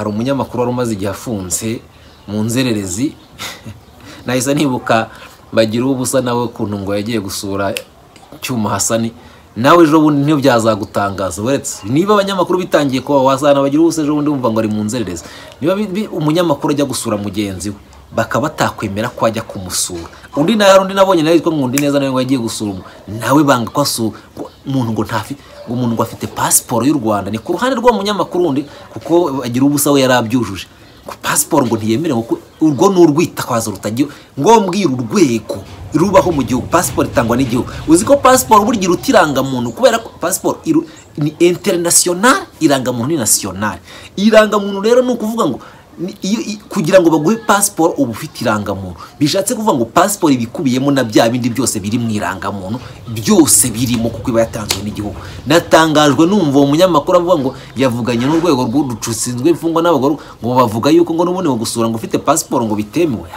umunyamakuru wari umaze igihe afunze mu nzererezi nahise nibuka bagira uwo ubusa nawe ukuntu ngo yagiye gusura cyuma hasani nawe ejo bundi ntibyazagutangaza weretse niba abanyamakuru bitangiye kuba wazana bagira ubusa ejo bundi wumva ngo ari mu nzererezi niba umunyamakuru ajya gusura mugenzi we bakaba batakwemera ko ajya kumusura undi nawe hari undi nabonye nawe witwa nkundi neza nawe ngo yagiye gusura nawe banga ko asura umuntu ngo ntafite umuntu ngo afite pasiporo y'u rwanda ni ku ruhande rw'umunyamakuru undi kuko bagira ubusa we yari abyujuje pasiporo ngo ntiyemerewe kuko urwo ni urwitwazo rutagira ngombwira urwego rubaho mu gihugu pasiporo itangwa n'igihugu uzi ko pasiporo burya utiranga muntu kubera ko pasiporo ni interinasiyonari irangamuntu ni nasiyonari irangamuntu rero ni ukuvuga ngo kugira ngo baguhe pasiporo uba ufite irangamuntu bishatse kuvuga ngo pasiporo ibikubiyemo na bya bindi byose biri mu irangamuntu byose birimo kuko iba yatanzwe n'igihugu natangajwe numva uwo munyamakuru avuga ngo yavuganye n'urwego rw'uducutsinzwe imfungwa n'abagore ngo bavuga yuko ngo n'ubundi gusura ngo ufite pasiporo ngo bitemewe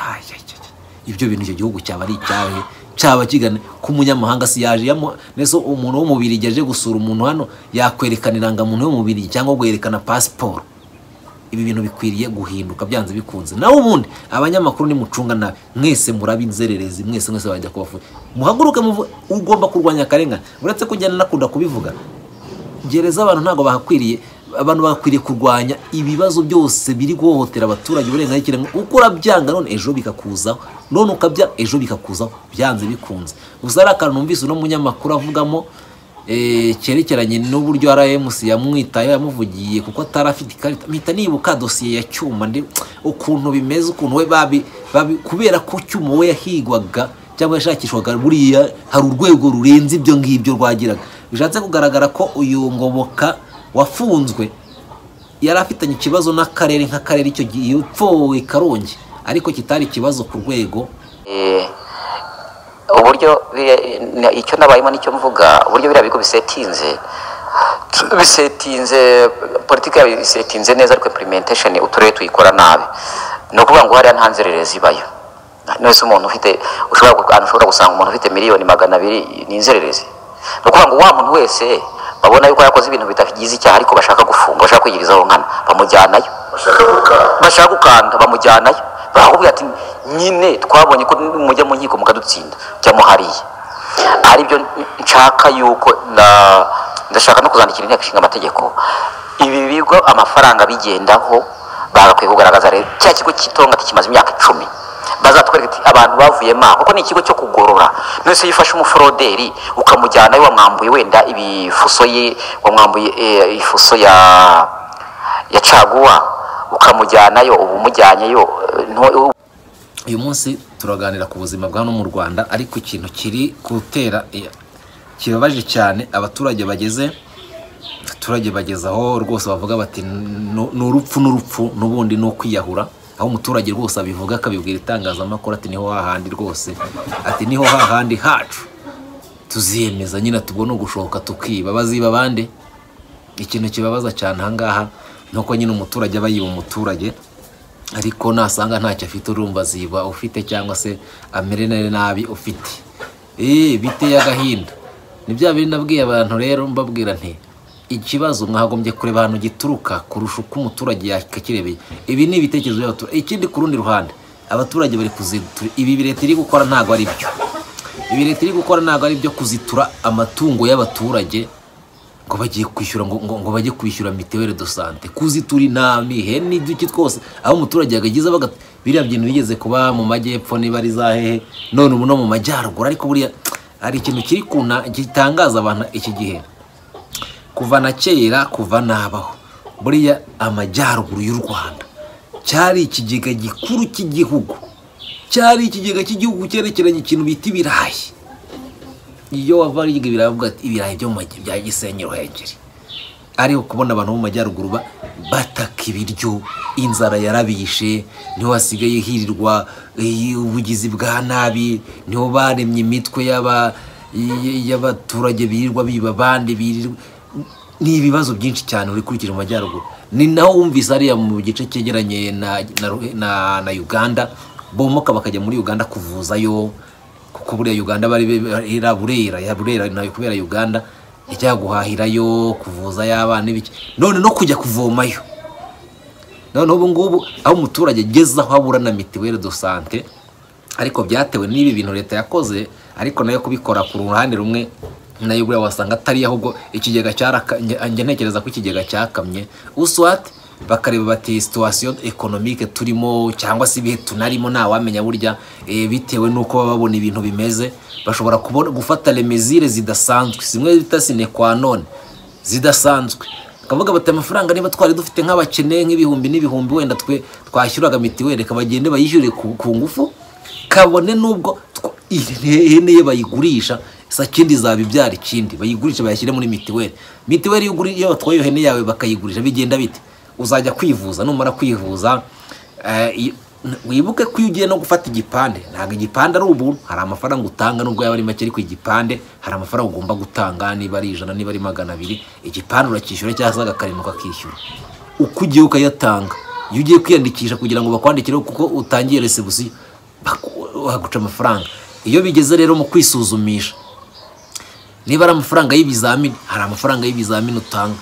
ibyo bintu icyo gihugu cyaba ari icyawe cyaba kigana ko umunyamahanga si yaje nese umuntu w'umubiri aje gusura umuntu hano yakwerekana irangamuntu y'umubiri cyangwa guherekana pasiporo ibi bintu bikwiriye guhinduka byanze bikunze nawe ubundi abanyamakuru nimucunga nabi mwese murabi inzererezi mwese mwese bajya kubavuga muhaguruke ugomba kurwanya akarengane uretse ko ujyana nakunda kubivuga gereza abantu ntabwo bahakwiriye abantu bakwiriye kurwanya ibibazo byose biri guhohotera abaturage uburenganzira ikiremwa uko urabyanga none ejo bikakuzaho none ukabyanga ejo bikakuzaho byanze bikunze gusa ari akantu numvise uno munyamakuru avugamo cyerekeranye n'uburyo rms yamwitaye yamuvugiye kuko atari afite ikarita mpita nibuka dosiye ya cyuma ukuntu bimeze ukuntu we babi kubera ko cyuma we yahigwaga cyangwa yashakishwaga buriya hari urwego rurenze ibyo ngibyo rwagiraga bishatse kugaragara ko uyu ngoboka wafunzwe yari afitanye ikibazo n'akarere nk'akarere icyo gihe upfowe karongi ariko kitari ikibazo ku rwego uburyo icyo nabayemo nicyo mvuga uburyo biriya bigo bisetinze bisetinze politiki yabo isetinze neza ariko implementation uturere tuyikora nabi ni ukuvuga ngo hariya nta nzererezi ibayo nose umuntu ufite ushobora gusanga umuntu ufite miliyoni magana abiri ni inzererezi ni ukuvuga ngo wa muntu wese babona yuko yakoze ibintu bitagize icyaha ariko bashaka gufunga bashaka kwigirizaho nkana bamujyanayo bashaka gukanda bamujyanayo barakubwira ati nyine twabonye ko mujya mu nkiko mukadutsinda cyangwa hariya ari byo nshaka yuko ndashaka no kuzandikira inteko ishinga amategeko ibi bigo amafaranga bigendaho bagakwiye kugaragaza rero cya kigo cy'itonga kimaze imyaka icumi bazatwereka ati abantu bavuyemo aho kuko ni ikigo cyo kugorora nose iyo ufashe umuforoderi ukamujyanayo wamwambuye wenda ibifuso ye wamwambuye ifuso ya ya caguwa ukamujyanayo uba umujyanyeyo uyu munsi turaganira ku buzima bwa hano mu rwanda ariko ikintu kiri gutera kibabaje cyane abaturage bageze abaturage bageze aho rwose bavuga bati ni urupfu n'urupfu n'ubundi ni ukwiyahura aho umuturage rwose abivuga akabibwira itangazamakuru ati niho hahandi rwose ati niho hahandi hacu tuziyemeza nyine tubone ugushoka tukiba baziba abandi ikintu kibabaza cyane ahangaha nuko nyine umuturage aba yiba umuturage ariko nasanga ntacyo afite urumva ziba ufite cyangwa se amere nabi ufite eee biteye agahinda ni bya bintu nabwiye abantu rero mbabwira nti ikibazo mwagombye kureba ahantu gituruka kurusha uko umuturage yakakirebeye ibi ni ibitekerezo by'abaturage ikindi ku rundi ruhande abaturage bari kuzitura ibi leta iri gukora ntabwo ari byo ibi leta iri gukora ntabwo ari byo kuzitura amatungo y'abaturage ngo bagiye kwishyura ngo bajye kwishyura mituweli do sante kuzitura intama ihene n'iduki twose aho umuturage yagageza biriya bintu bigeze kuba mu majyepfo niba ari za hehe none ubu no mu majyaruguru ariko buriya hari ikintu kiri kuna gitangaza abantu iki gihe kuva na kera kuva n'abaho buriya amajyaruguru y'u rwanda cyari ikigega gikuru cy'igihugu cyari ikigega cy'igihugu cyerekeranye ikintu bita ibirayi iyo wava hirya ibirayi uvuga ati ibirayi byo bya gisenyi ruhengeri ariko kubona abantu bo mu majyaruguru bataka ibiryo inzara yarabishe niho hasigaye hirirwa ubugizi bwa nabi niho baremye imitwe y'abaturage birirwa biba abandi birirwa ni ibibazo byinshi cyane ukurikije mu majyaruguru ni naho wumvise ariya mu gice cyegeranye na uganda bomoka bakajya muri uganda kuvuzayo kuko buriya uganda bari ira burera ya burera nayo kubera uganda ijya guhahirayo kuvuza y'abana ibiki none no kujya kuvomayo noneho ubu ngubu aho umuturage ageze aho abura na mituweli do sante ariko byatewe n'ibi bintu leta yakoze ariko nayo kubikora ku ruhande rumwe nayo buriya wasanga atari ahubwo ikigega cyarakamye njya ntekereza ko ikigega cyakamye uswati bakareba bati situwasiyo ekonomike turimo cyangwa se ibihe tunarimo ntawamenya burya eh, bitewe n'uko baba babona ibintu bimeze bashobora kubona gufata remezire zidasanzwe zimwe bita sine kwa none zidasanzwe bakavuga bati amafaranga niba twari dufite nk'abakene nk'ibihumbi n'ibihumbi wenda twe twashyuraga mitiweli reka bagende bayishyure ku ku ngufu kabone n'ubwo tw- ihene ye bayigurisha sa kindi zaba ibyara ikindi bayigurisha bayashyire muri mitiweli mitiweli iyo uguri- iyo batwaye iyo hene yawe bakayigurisha bigenda bite uzajya kwivuza numara kwivuza eh, i- n- wibuke ko iyo ugiye no gufata igipande ntabwo igipande ari ubuntu hari amafaranga utanga nubwo yaba ari make ariko igipande hari amafaranga ugomba gutanga niba ari ijana niba ari magana abiri igipande uracyishyura cyangwa se agakarindwa kakishyura uko ugiye ukayatanga iyo ugiye kwiyandikisha kugira ngo bakwandikire kuko utangiye resebusiyo baguca amafaranga iyo bigeze rero mu kwisuzumisha niba ari amafaranga y'ibizamini hari amafaranga y'ibizamini utanga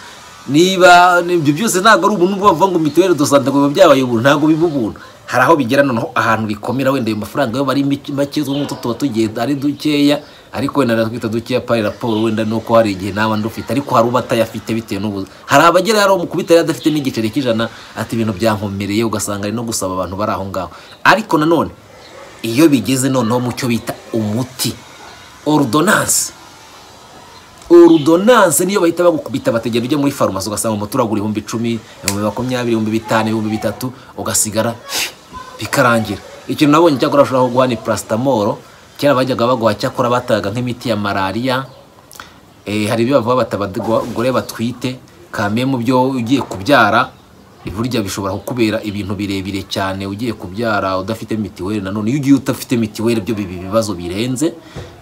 niba ibyo byose ntabwo ari ubuntu bavuga ngo mituweli dosante ngo biba byabaye ubuntu ntabwo biba ubuntu hari aho bigera noneho ahantu bikomera wenda ayo mafaranga yo bari mike- make two ngutu tuba tugiye ari dukeya ariko wenda natwita dukeya pari raporo wenda nuko hari igihe nawe ndufite ariko hari uba atayafite bitewe n'ubuzi hari abagera yari umukubita yari adafite n'igiceri cy'ijana ati ibintu byankomereye ugasanga ari no gusaba abantu bari aho ngaho ariko nanone iyo bigeze noneho mu cyo bita umuti orudonanse orudonanse niyo bahita bagukubita bategera ujya muri farumasi ugasanga umuti uragura ibihumbi icumi ibihumbi makumyabiri ibihumbi bitanu ibihumbi bitatu ugasigara bikarangira ikintu nabonye cyakora bashobora kuguha ni parasitamoro kera bajyaga baguha cyakora bataga nk'imiti ya malariya Eh, hari ibyo bavuga bati abagore batwite kamwe mu byo ugiye kubyara burya bishobora kukubera ibintu birebire cyane ugiye kubyara udafite mitiweli nanone iyo ugiye udafite mitiweli byo biba ibibazo birenze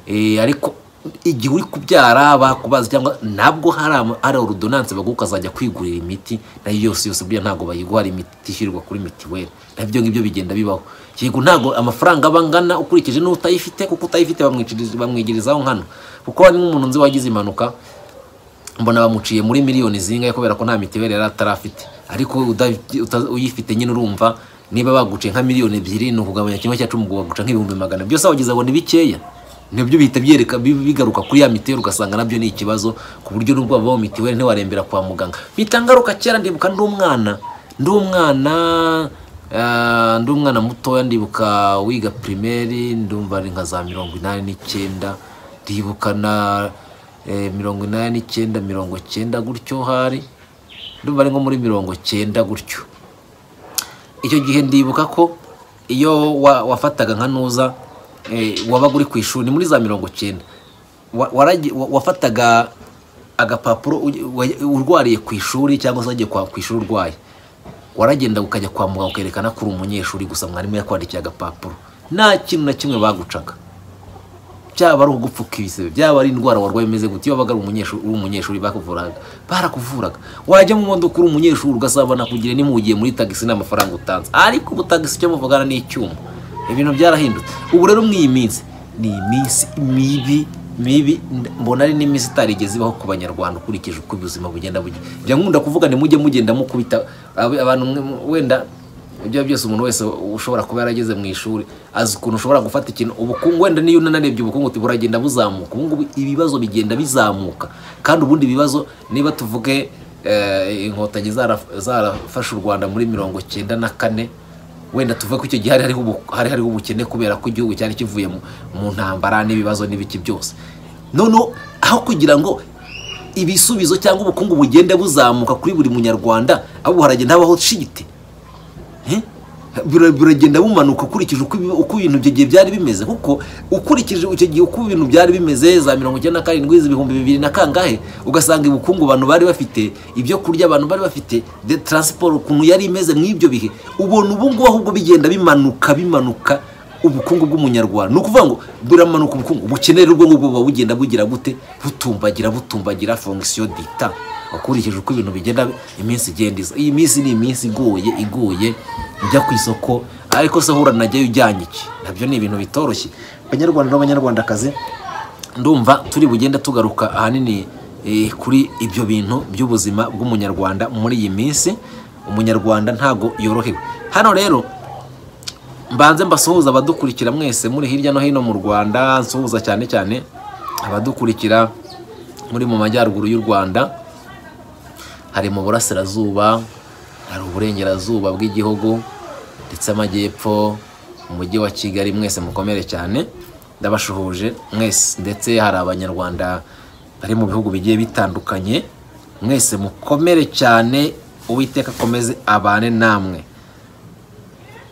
Eh, ariko igihe uri kubyara bakubaza cyangwa nabwo hari ama- hari orudonanse baguha ukazajya kwigurira imiti nayo yose yose burya ntabwo bayiguha hari imiti itishyurwa kuri mitiweli nabyo ngibyo bigenda bibaho yego ntabwo amafaranga aba angana ukurikije n'utayifite kuko utayifite bamwiciriza- bamwigirizaho nkano kuko hari nk'umuntu nzi wagize impanuka mbona bamuciye muri miliyoni zingahe kubera ko nta mitiweli yari atarafite ariko udafi- uta- uyifite nyine urumva niba baguciye nka miliyoni ebyiri ni ukugabanya kimwe cya cumi ngo baguca nk'ibihumbi magana abiri. byose wagize ngo ni bikeya nibyo bihita byereka bi- bigaruka kuri ya mitiweli ugasanga nabyo ni ikibazo ku buryo n'ubwo wabaho mitiweli ntiwarembera kwa muganga mpita ngaruka kera ndibuka ndi umwana ndi umwana ah, ndi umwana mutoya ndibuka wiga primaire ndumva ari nka za mirongo inani n'icyenda ndibuka na eh, mirongo inani n'icyenda mirongo cyenda gutyo hari ndumva ari nko muri mirongo cyenda gutyo icyo gihe ndibuka ko iyo wa- wafataga nka nuza eh, wabaga uri ku ishuri ni muri za mirongo cyenda Wa- waragi- wa- wafataga agapapuro uge- wa- urwariye ku ishuri cyangwa se wagiye kwa- ku ishuri urwaye waragenda ukajya kwa muganga ukerekana ko uri umunyeshuri gusa mwarimu yakwandikiye agapapuro nta kintu na kimwe bagucaga byaba ari ugupfuka ibisebe byaba ari indwara warwaye imeze gute iyo wabaga ari umunyeshuri uri umunyeshuri bakuvuraga barakuvuraga wajya mu modoka uri umunyeshuri ugasabana kugira nimugiye muri tagisi n'amafaranga utanze ariko ubu tagisi icyo muvugana ni icyuma ibintu byarahindutse ubu rero muri iyi minsi ni iminsi mibi mibi nda- mbona ari n'iminsi itarigeze ibaho ku banyarwanda ukurikije uko ubuzima bugenda bugenda bya nkunda kuvuga ni mujye mugenda mukubita ab- abantu mwe- mwe- wenda ibyo byose umuntu wese ushobora kuba yarageze mu ishuri azi ukuntu ushobora gufata ikintu ubukungu wenda niyo unanarebye ubukungu uti buragenda buzamuka ubu ngubu ibibazo bigenda bizamuka kandi ubundi ibibazo niba tuvuge eh, inkotanyi zara- zarafashe u rwanda muri mirongo cyenda na kane wenda tuvuge ko icyo gihe hari hariho ubu- hari hariho ubukene kubera ko igihugu cyari kivuye mu- mu ntambara n'ibibazo n'ibiki byose noneho aho kugira ngo ibisubizo cyangwa ubukungu bugende buzamuka kuri buri munyarwanda ahubwo haragenda habaho shiti Eh? Bira- biragenda bumanuka ukurikije uko ibi- uko ibintu icyo gihe byari bimeze kuko ukurikije icyo gihe uko ibintu byari bimeze za mirongo icyenda na karindwi ibihumbi bibiri na kangahe ugasanga ubukungu abantu bari bafite ibyo kurya abantu bari bafite de taransiporo ukuntu yari imeze mu ibyo bihe ubona ubu ngubu ahubwo bigenda bimanuka bimanuka ubukungu bw'umunyarwanda ni ukuvuga ngo buramanuka ubukungu ubukenere ubwo ngubwo buba bugenda bugira gute butumbagira butumbagira fongisiyo dita ukurikije uko ibintu bigenda iminsi igenda iza iyi minsi ni iminsi igoye igoye ujya ku isoko ariko se hura najyayo ujyanye iki nabyo ni ibintu bitoroshye abanyarwanda n'abanyarwandakazi ndumva turi bugende tugaruka ahanini eh, kuri ibyo bintu by'ubuzima bw'umunyarwanda muri iyi minsi umunyarwanda ntabwo yorohewe hano rero mbanze mbasuhuza abadukurikira mwese muri hirya no hino mu rwanda nsuhuza cyane cyane abadukurikira muri mu majyaruguru y'u rwanda hari mu burasirazuba hari uburengerazuba bw'igihugu ndetse amajyepfo umujyi wa kigali mwese mukomere cyane ndabashuhuje mwese ndetse hari abanyarwanda bari mu bihugu bigiye bitandukanye mwese mukomere cyane uwiteka akomeze abane namwe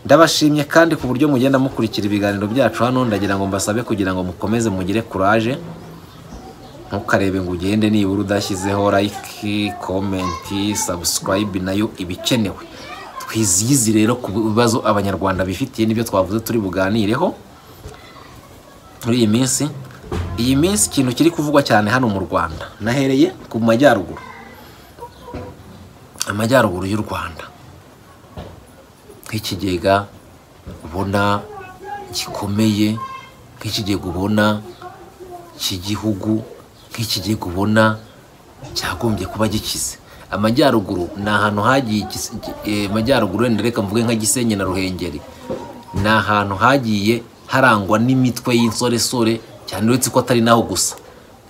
ndabashimye kandi ku buryo mugenda mukurikira ibiganiro byacu hano ndagira ngo mbasabe kugira ngo mukomeze mugire kuraje ntukarebe ngo ugende nibura udashyizeho like komenti sabusikarayibe nayo iba ikenewe twizihize rero ku bibazo abanyarwanda bifitiye n'ibyo twavuze turi buganireho muri iyi minsi iyi minsi ikintu kiri kuvugwa cyane hano mu rwanda nahereye ku majyaruguru amajyaruguru y'u rwanda nk'ikigega ubona gikomeye nk'ikigega ubona cy'igihugu nk'ikigega ubona cyagombye kuba gikize amajyaruguru ni ahantu hagiye amajyaruguru wenda reka mvuge nka gisenyi na ruhengeri ni ahantu hagiye harangwa n'imitwe y'insoresore cyane uretse ko atari naho gusa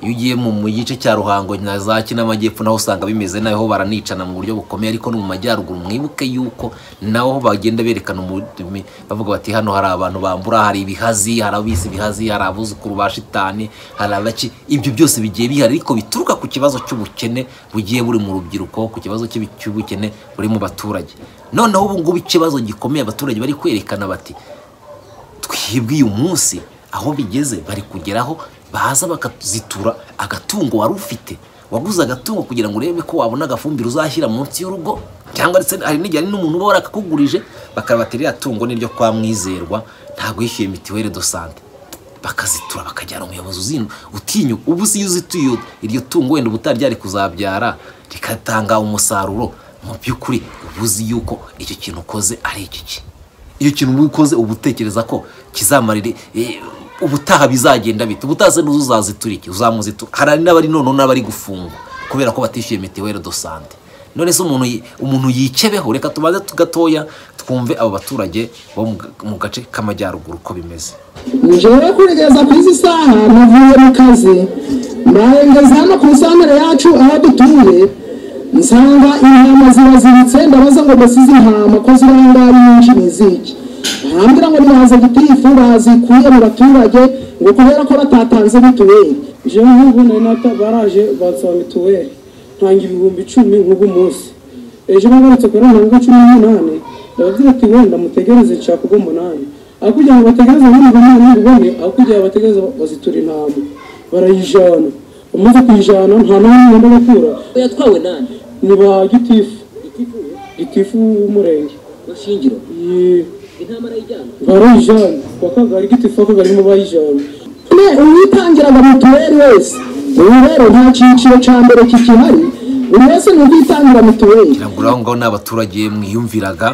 iyo ugiye mu gice cya ruhango na za kinamajyepfo naho usanga bimeze naho baranicana mu buryo bukomeye ariko no mu majyaruguru mwibuke yuko naho bagenda berekana umurimi bavuga bati hano hari abantu bambura hari ibihazi hari abisi ibihazi hari abuzukuru ba shitani hari abaki ibyo byose bigiye bihari ariko bituruka ku kibazo cy'ubukene bugiye buri mu rubyiruko ku kibazo cy'ubukene buri mu baturage noneho ubu ngubu ikibazo gikomeye abaturage bari kwerekana bati twibwe uyu munsi aho bigeze bari kugeraho baza bakazitura agatungo wari ufite waguze agatungo kugira ngo urebe ko wabona agafumbire uzashyira munsi y'urugo cyangwa ndetse hari n'igihe hari n'umuntu uba warakakugurije bakabata iriya tungo niryo kwa mwizerwa ntabwo yishyuye mituweli do sante bakazitura bakajyana umuyobozi uzino utinyu ubu si uzituye iryo tungo wenda ubutari ryari kuzabyara rikatanga umusaruro mu by'ukuri uba uzi yuko icyo kintu ukoze ari iki iyo kintu uba ukoze uba utekereza ko kizamarire ubutaha bizagenda bite ubutaha n'uzu uzazitura iki uzamuzitura hari n'abari noneho n'abari gufungwa kubera ko batishyuye mituweli do sante none se umuntu umuntu yicebeho reka tubanze gatoya twumve abo baturage bo mu gace k'amajyaruguru uko bimeze njyewe kugeza ku izi saha navuye mu kazi mbahengeza hano ku isantere yacu aho dutuye nsanga intama ziraziritse ndabaza ngo mbasize intama ko ziri aho ngaho nyinshi ni iziki barambwira ngo nibaze gitifu bazikuye mu baturage ngo kubera ko batatanze mituweli jewe nk'ubu nari nata baraje bansaba mituweli ntanga ibihumbi icumi nk'ubu munsi ejo bagarutse kuri mirongo cumi n'umunani ndababwira ati wenda mutegereze nshaka ubwo umunani aho kugira ngo bategereze muri umunani ubone aho kugira ngo bategereze bazitura intama barayijana umaze kuyijana nta n'umwe ngomba gukura yatwawe nani ni ba gitifu igitifu gitifu w'umurenge bashingiro Yee. intama arayijyana barayijana kuwa kagari gitifu w'akagari mu bayijana ne uwitangiraga mituweli wese ubu rero nta cyiciro cya mbere kikihari buri wese ni ubwitangira mituweli ntabwo uraho ngaho ni abaturage mwiyumviraga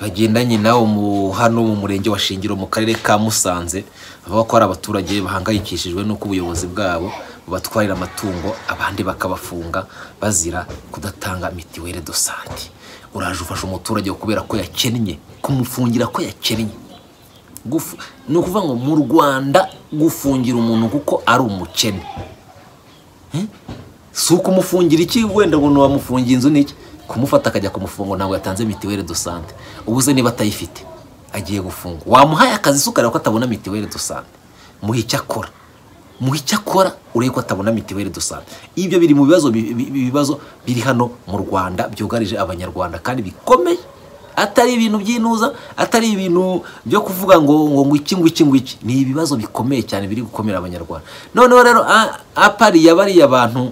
bagendanye nawo mu hano mu murenge wa shingiro mu karere ka musanze bavuga ko hari abaturage bahangayikishijwe n'uko ubuyobozi bwabo bubatwarira amatungo abandi bakabafunga bazira kudatanga mituweli do sante uraje ufasha umuturage kubera ko yakennye kumufungira ko yakennye Gufu- ni ukuvuga ngo mu rwanda gufungira umuntu kuko ari umukene si ukumufungira iki wenda ngo ntiwamufungiye inzu n'iki kumufata akajya kumufunga ntabwo yatanze mituweli do sante ubuze niba atayifite agiye gufungwa wamuhaye akazi si ukareba ko atabona mituweli do sante muhe icyo akora muhe icyo akora urebe ko atabona mituweli do sante ibyo biri mu bibazo bi- bi- ibibazo biri hano mu rwanda byugarije abanyarwanda kandi bikomeye atari ibintu by'intuza atari ibintu byo kuvuga ngo ngo ngo iki ngo iki ngo iki ni ibibazo bikomeye cyane biri gukomera abanyarwanda noneho rero a- apariya bariya bantu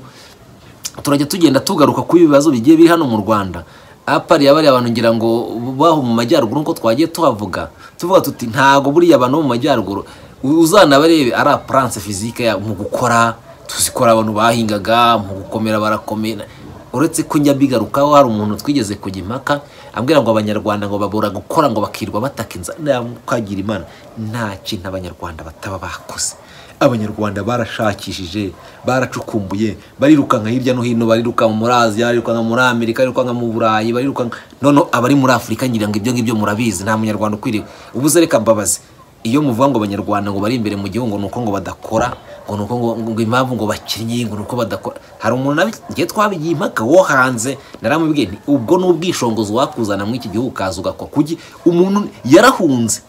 turajya tugenda tugaruka ku bibazo bigiye biri hano mu rwanda apari yabari abantu ngira ngo baho mu majyaruguru nkuko twagiye tuhavuga tuvuga tuti ntago buriya abantu bo mu majyaruguru uzanabarebe ari aparance fizike yabo mu gukora tuzikora abantu bahingaga mu gukomera barakomera uretse ko njya mbigarukaho hari umuntu twigeze kujya impaka ambwira ngo abanyarwanda ngo babura gukora ngo bakirwa bataka inzara nkagira imana nta kintu abanyarwanda bataba bakoze abanyarwanda barashakishije baracukumbuye barirukanka hirya no hino barirukanka muri aziya barirukanka muri amerika barirukanka mu burayi barirukanka noneho abari muri afurika ngira ngo ibyo ngibyo murabizi nta munyarwanda ukwiriye ubuze reka mbabazi iyo muvuga ngo abanyarwanda ngo bari imbere mu gihugu ni uko ngo badakora ngo ni uko ngo ngo impamvu ngo bakinnye ngo ni uko badakora hari umuntu nawe ngiye twabigiye impaka wo hanze naramubwiye nti ubwo ni ubwishongozi wakuzana muri iki gihugu ukaza ugakora kuki umuntu yarahunze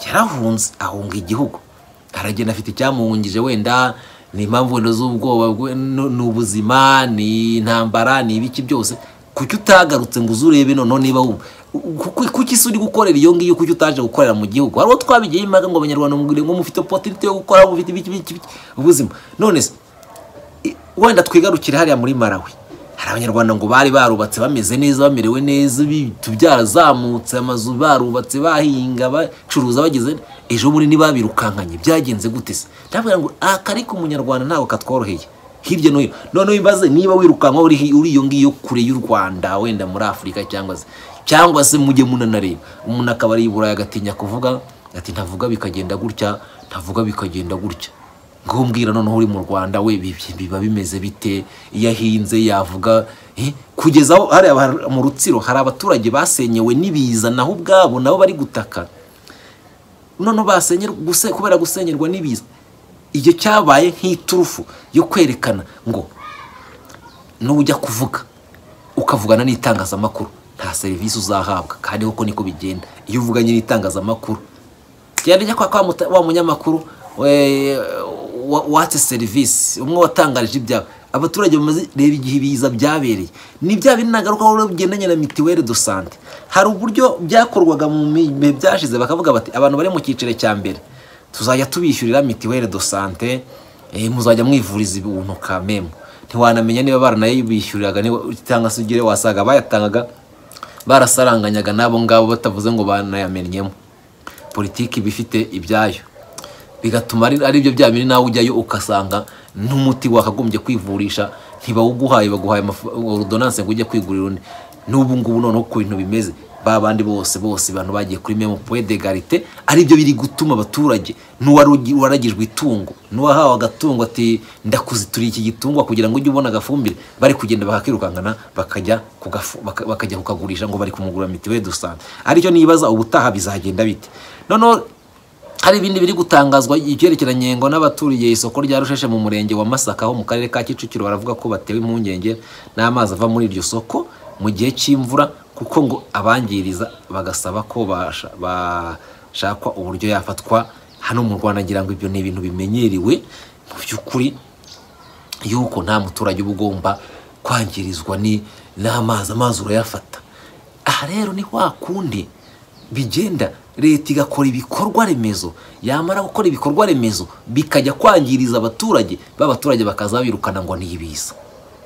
yarahunze ahunga igihugu aragenda afite icyamuhungije wenda ni impamvu wenda z'ubwoba bwe- nu- ni ubuzima ni intambara ni ibiki byose kuki utagarutse ngo uze urebe noneho niba wumva Kuki- kuki se uri gukorera iyo ngiyo kuki utaje gukorera mu gihugu hari uwo twabigiye impaka ngo abanyarwanda mugire ngo mufite opotinite yo gukora mufite ibiki biki biki ubuzima none se i- wenda twigarukire hariya muri Malawi hari abanyarwanda ngo bari barubatse bameze neza bamerewe neza ibitu byarazamutse amazu barubatse bahinga bacuruza bageze ejo bundi ntibabirukankanye byagenze gute se ndavuga ngo akari ku munyarwanda ntabwo katworoheye hirya no hino noneho ibaze niba wirukanka uri hi- uri iyo ngiyo kure y'u rwanda wenda muri afurika cyangwa se cyangwa se mujye munanareba umuntu akaba ari i burayi agatinya kuvuga ati ntavuga bikagenda gutya ntavuga bikagenda gutya ngumbwira noneho uri mu rwanda we bi- bi- biba bimeze bite iyo ahinze yavuga eh, kugeza aho hari aba- mu rutsiro hari abaturage basenyewe n'ibiza naho ubwabo nabo bari gutaka noneho basenyerwa guse- kubera gusenyerwa n'ibiza ibyo cyabaye nk'iturufu yo kwerekana ngo nujya kuvuga ukavugana n'itangazamakuru nta serivisi uzahabwa kandi koko niko bigenda iyo uvuganye n'itangazamakuru genda ujya kwa kwa muta- wa munyamakuru we- wa- watse serivisi umwe watangarije ibyawe abaturage bamaze reba igihe ibiza byabereye ni bya bindi nagarukaho rero bigendanye na mituweli do sante hari uburyo byakorwaga mu bihe byashize bakavuga bati abantu bari mu cyiciro cya mbere tuzajya tubishyurira mituweli do sante eh, muzajya mwivuriza ibintu kamemu ntiwanamenya niba baranayibishyuriraga niba- cyangwa se ugire wasaga bayatangaga barasaranganyaga n'abo ngabo batavuze ngo banayamenyemo politiki iba ifite ibyayo bigatuma ari ari byo bya bindi nawe ujyayo ugasanga n'umuti wakagombye kwivurisha ntibawuguhaye baguhaye amafa- ordonance ngo ujye kwigurira undi n'ubu ngubu noneho ku bintu bimeze ba bandi bose bose abantu bagiye kuri memo point d'egalite ari byo biri gutuma abaturage n'uwari ugi- waragijwe itungo n'uwahawe agatungo ati ndakuzituriye iki gitungwa kugira ngo ujye ubona agafumbire bari kugenda bakakirukankana bakajya kugafu- baka- bakajya kukagurisha ngo bari kumugura mituweli do sante aricyo nibaza ubutaha bizagenda bite noneho hari ibindi biri gutangazwa ibyerekeranye ngo n'abaturiye isoko rya rusheshe mu murenge wa masaka ho mu karere ka kicukiro baravuga ko batewe impungenge n'amazi ava muri iryo soko mu gihe cy'imvura kuko ngo abangiriza bagasaba ko basha- bashakwa uburyo yafatwa hano mu rwanda ngira ngo ibyo ni ibintu bimenyerewe mu by'ukuri yuko nta muturage uba ugomba kwangirizwa ni n'amazi amazi urayafata aha rero ni wa kundi bigenda leta igakora ibikorwa remezo yamara gukora ibikorwa remezo bikajya kwangiriza abaturage b'abaturage bakazabirukana ngo ni ibiza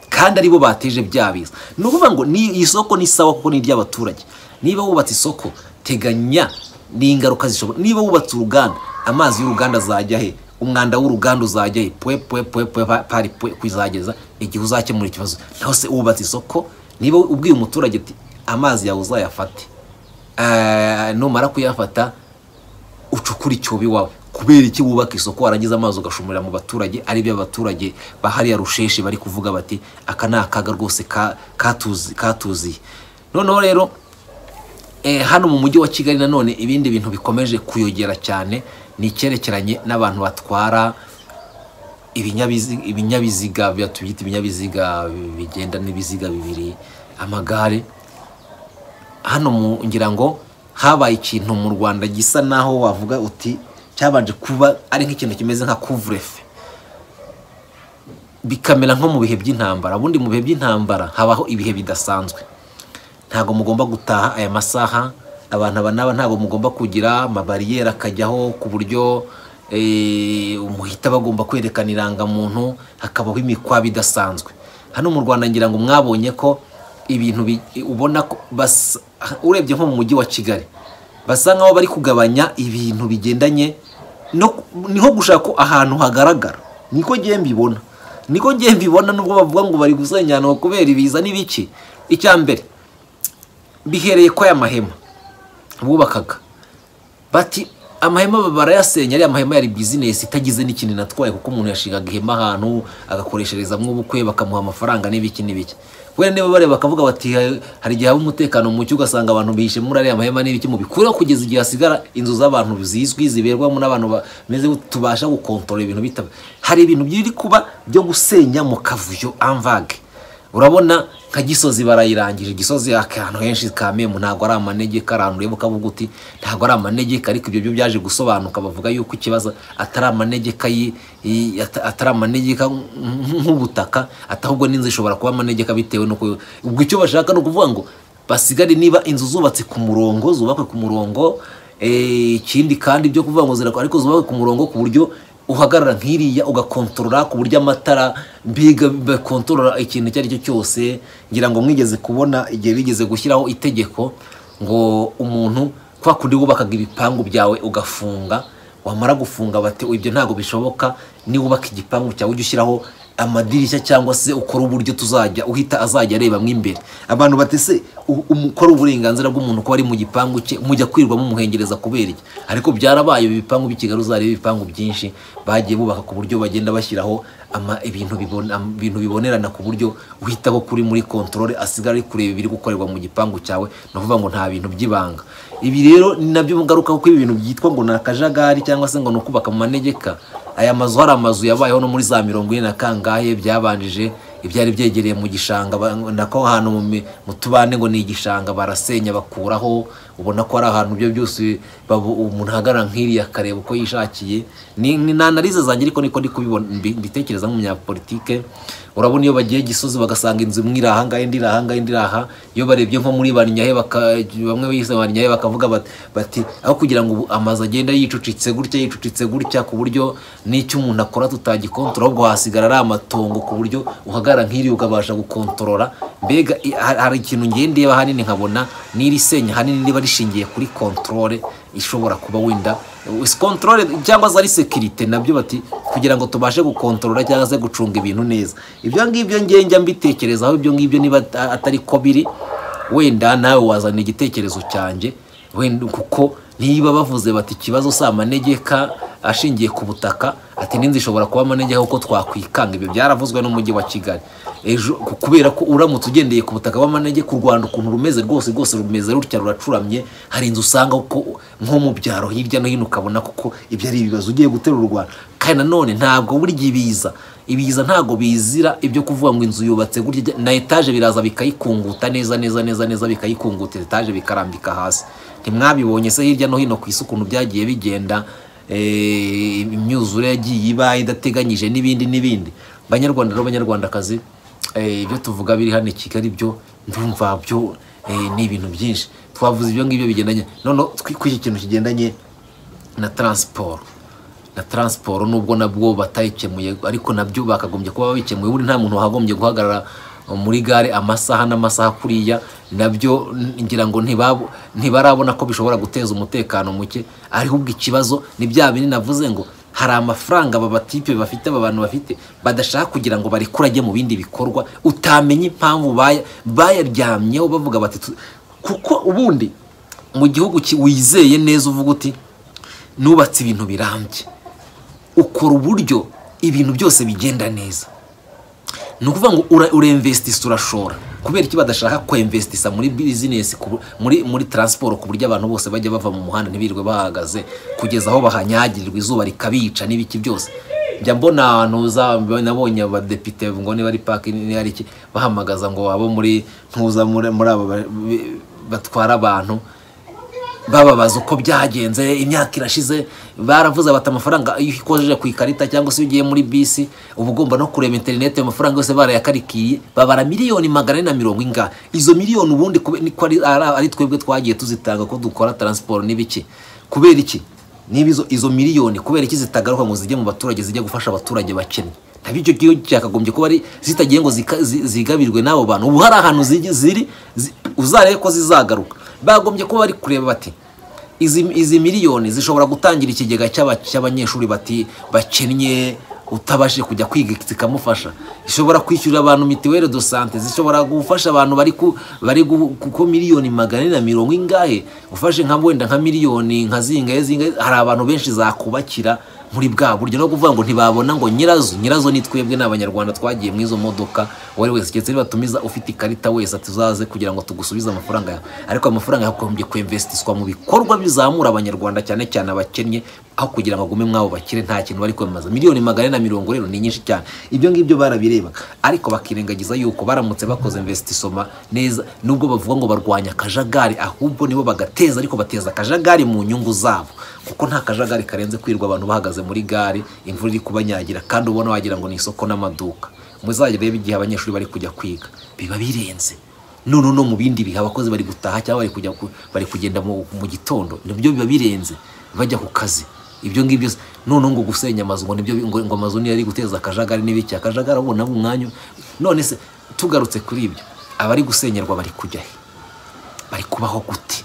kandi aribo bateje bya biza ni ukuvuga ngo ni iyi soko ni sawa kuko ni iry'abaturage niba wubatse isoko teganya n'ingaruka zishobora niba wubatse uruganda amazi y'uruganda azajya he umwanda w'uruganda uzajya he pwe pwe pwe pwe pa- pari pwe kuzageza igihe uzakemura ikibazo naho se wubatse isoko niba ubwiye umuturage ati amazi yawe uzayafate Eh, numara kuyafata ucukura icyobo iwawe kubera iki wubaka isoko warangiza amazi ugashumurira mu baturage ari byo abaturage bahariya rusheshe bari kuvuga bati aka ni akaga rwose ka- katuzi- katuziye noneho rero eh, hano mu mujyi wa kigali nanone ibindi bintu bikomeje kuyogera cyane ni icyerekeranye n'abantu batwara ibinyabiziga ibinyabiziga bya- tubyita ibinyabiziga bigenda n'ibiziga bibiri amagare hano mu ngira ngo habaye ikintu mu rwanda gisa naho wavuga uti cyabanje kuba ari nk'ikintu kimeze nka kuvurefe bikamera nko mu bihe by'intambara ubundi mu bihe by'intambara habaho ibihe bidasanzwe ntabwo mugomba gutaha aya masaha abantu aba n'aba ntabwo mugomba kugira amabariyeri akajyaho ku buryo eh, umuhita bagomba kwerekana irangamuntu hakabaho imikwabi idasanzwe hano mu rwanda ngira ngo mwabonye ko ibintu bi- ubona ko basa- urebye nko mu mujyi wa kigali basa nkaho bari kugabanya ibintu bigendanye no niho gushaka ko ahantu hagaragara niko ngiye mbibona niko ngiye mbibona nubwo bavuga ngo bari gusenya ahantu kubera ibiza n'ibiki icya mbere bihereye ko aya mahema bubakaga bati amahema barayasenya ariya mahema yari bizinesi itagize n'ikintu natwaye kuko umuntu yashingaga ihema ahantu agakoresherezamo ubukwe bakamuha amafaranga n'ibiki n'ibiki wenda niba bareba bakavuga bati "Ha- hari igihe haba umutekano muke ugasanga abantu bihishe muri ariya mahema n'ibiki mubikuraho kugeza igihe hasigara inzu z'abantu zizwi ziberwamo n'abantu bameze gutya, tubasha gukontorora ibintu bitaba hari ibintu biri kuba byo gusenya mu kavuyo amvage urabona nka gisozi barayirangije gisozi ahantu henshi kamemu ntabwo ari amanegeka ahantu ureba ukavuga uti ntabwo ari amanegeka ariko ibyo byo byaje gusobanuka bavuga yuko ikibazo atari amanegeka yi- yi- ata- atari amanegeka nk- nk'ubutaka ata- ahubwo n'inzu ishobora kuba amanegeka bitewe n'uko ubwo icyo bashaka ni ukuvuga ngo basigare niba inzu zubatse ku murongo zubakwe ku murongo eh, ikindi kandi byo kuvuga ngo zirakora ariko zubakwe ku murongo ku buryo uhagarara nk'iriya ugakontorora ku buryo amatara mbiga bakontorora ikintu icyo ari cyo cyose ngira ngo mwigeze kubona igihe bigeze gushyiraho itegeko ngo umuntu kwa kundi wubakaga ibipangu byawe ugafunga wamara gufunga bati ibyo ntabwo bishoboka niwubaka igipangu cyawe ujye ushyiraho amadirishya cyangwa se ukora uburyo tuzajya uhita azajya areba mo imbere abantu batese ukora uburenganzira bw'umuntu kuba ari mu gipangu cye mujya kwirwamo umuhengereza kubera iki ariko byarabaye ibi bipangu by'i Kigali uzareba ibipangu byinshi bagiye bubaka ku buryo bagenda bashyiraho ama ibintu bibona ibintu bibonerana ku buryo uhitaho kuri muri kontorore asigara ari kureba ibiri gukorerwa mu gipangu cyawe ni ukuvuga ngo nta bintu by'ibanga ibi rero ni nabyo ngaruka kuko ibi bintu byitwa ngo ni akajagari cyangwa se ngo ni ukubaka mu manegeka aya mazu hari amazu yabayeho no muri za mirongo ine na kangahe byabanjije ibyari byegereye mu gishanga ba- nako ahantu mu mi- mu tubande ngo ni igishanga barasenya bakuraho ubona ko ari ahantu ibyo byose babu- umuntu ahagarara nk'iriya akareba uko yishakiye ni ni- ni analize zanjye ariko niko ndi kubibona mbi- mbitekereza nk'umunyapolitike urabona iyo bagiye gisozi bagasanga inzu imwe iri ahangaha indi iri ahangaha indi iri aha iyo barebye nko muri barinyahe baka- bamwe bise barinyahe bakavuga bat- bati aho kugira ngo ubu amazu agenda yicucitse gutya yicucitse gutya ku buryo n'icyo umuntu akora tutagikontorora ahubwo hasigara ari amatongo ku buryo uhagarara nk'iri ukabasha gukontorora mbega i- ha- hari ikintu ngendeba hanini nkabona n'iri senya hanini riba rishingiye kuri kontorore ishobora kuba wenda Is- kontorore cyangwa se ari sekirite nabyo bati kugira ngo tubashe gukontorora cyangwa se gucunga ibintu neza ibyo ngibyo ngiye njya mbitekerezaho ibyo ngibyo niba ata- atari ko biri wenda nawe wazana igitekerezo cyanjye wenda kuko niba bavuze bati ikibazo si amanegeka ashingiye ku butaka ati n'inzu ishobora kuba amanegeka kuko twakwikanga ibyo byaravuzwe n'umujyi wa kigali ejo ku- kubera ko uramutse ugendeye ku butaka bw'amanegeka u rwanda ukuntu rumeze rwose rwose rumeze rutya ruracuramye hari inzu usanga ko nko mu byaro hirya no hino ukabona kuko ibyo ari ibibazo ugiye gutera u rwanda kandi nanone ntabwo burya ibiza ibiza ntabwo bizira ibyo kuvuga ngo inzu yubatse gutya na etaje biraza bikayikunguta neza neza neza neza bikayikunguta etaje bikarambika hasi ntimwabibonye se hirya no hino ku isi ukuntu byagiye bigenda eh, imyuzure yagiye ibaye idateganyije n'ibindi n'ibindi banyarwanda n'abanyarwandakazi eh, ibyo tuvuga biri hano i kigali byo ndumva byo eh, ni ibintu byinshi twavuze ibyo ngibyo bigendanye none kuri iki kintu kigendanye na transport na taransiporo nubwo nabwo batayikemuye ariko nabyo bakagombye kuba babikemuye buri nta muntu wagombye guhagarara muri gare amasaha n'amasaha kuriya nabyo n- ngira ngo ntibabo- ntibarabona ko bishobora guteza umutekano muke ahubwo ikibazo ni bya bindi navuze ngo hari amafaranga aba batipe bafite aba bantu bafite badashaka kugira ngo barekure ajye mu bindi bikorwa utamenya impamvu baya- bayaryamyeho bavuga bati "Tu- kuko ubundi mu gihugu ki- wizeye neza uvuga uti nubatse ibintu birambye ukora uburyo ibintu byose bigenda neza ni ukuvuga ngo ura- uremvesitisa urashora kubera iki badashaka kwemvesitisa muri bizinesi ku bu- muri muri taransiporo ku buryo abantu bose bajya bava mu muhanda ntibirirwe bahagaze kugeza aho bahanyagirirwa izuba rikabica n'ibiki byose njya mbona ahantu za- nabonye abadepite ngo niba ari paki niba ari iki bahamagaza ngo abo muri ntuza muri muri abo ba- bi- batwara abantu bababaza uko byagenze imyaka irashize baravuze bati amafaranga iyo ukojeje ku ikarita cyangwa se iyo ugiye muri bisi uba ugomba no kureba interineti ayo mafaranga yose barayakarikiye babara miliyoni magana ane na mirongo ingahe izo miliyoni ubundi kube- niko ari- ari ari twebwe twagiye tuzitanga ko dukora taransiporo n'ibiki kubera iki niba izo, izo miliyoni kubera iki zitagaruka ngo zijye mu baturage zijye gufasha abaturage bakennye ntabwo icyo gihe cyakagombye kuba ari zitagiye ngo zika- zi- zigabirwe n'abo bantu ubu hari ahantu zigi- ziri zi- uzarebe ko zizagaruka bagombye kuba bari kureba bati izi, izi miliyoni zishobora gutangira ikigega cy'aba- cy'abanyeshuri bati bakennye utabashije kujya kwiga zikamufasha ishobora kwishyurira abantu mituweli do sante zishobora gufasha abantu bari ku bari gu- kuko miliyoni magana ane na mirongo ingahe ufashe nka wenda nka miliyoni nka zingahe zingahe hari abantu benshi zakubakira muri bwa buryo no kuvuga ngo ntibabona ngo nyirazo nyirazo ni twebwe ni abanyarwanda twagiye muri izo modoka uwo ari wese keretse nibatumiza ufite ikarita wese tuzaze kugira ngo tugusubize amafaranga yawe ariko ayo mafaranga yagombye kwemvesitiswa mu bikorwa bizamura abanyarwanda cyane cyane abakennye aho kugira ngo agume mwabo bakire nta kintu bari kwemeza miliyoni magana ane na mirongo rero ni nyinshi cyane ibyo ngibyo barabirebaga ariko bakirengagiza yuko baramutse bakoze investissoma neza nubwo bavuga ngo barwanya akajagari ahubwo nibo bagateza ariko bateza akajagari mu nyungu zabo kuko nta kajagari karenze kwirirwa abantu bahagaze muri gare imvura iri kubanyagira kandi ubona wagira ngo ni isoko n'amaduka muzajya reba igihe abanyeshuri bari kujya kwiga biba birenze none no mu bindi bihe abakozi bari gutaha cyangwa bari kujya ku- bari kugenda mu mu gitondo nibyo biba birenze bajya ku kazi ibyo ngibyo se- none ngo gusenya amazu ngo nibyo bi- ngo, ngo amazu niyo ari guteza akajagari n'ibiki akajagari abo nabo umwanya none se tugarutse kuri ibyo abari gusenyerwa bari kujya he bari kubaho gute